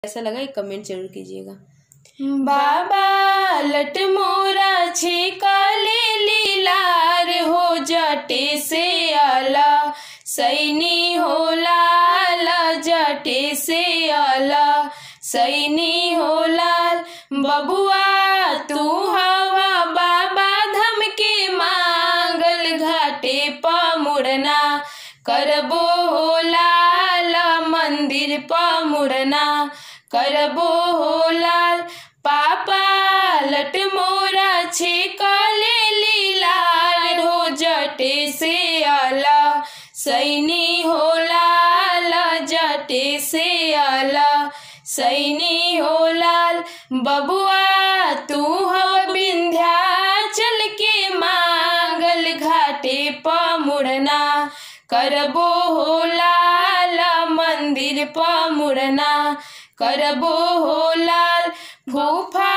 कैसा लगा एक कमेंट जरूर कीजिएगा बाबा लट मोरा छिकाले लीलार हो जटे से आला सैनी हो लाल जटे से आला सैनी हो लाल बबुआ तू हवा बाबा धम के मांगल घाटे पमुड़ना करबो हो लाल मंदिर पमुड़ना करबो हो लाल पापा लट मोरा छे काले लीलाल हो जटे से आला सैनी हो लाल जटे से आला सैनी हो लाल बबुआ तू हो विंध्याचल के मांगल घाटे पमुड़ना करबो हो लाल मंदिर पमुड़ना करबो हो लाल फूफा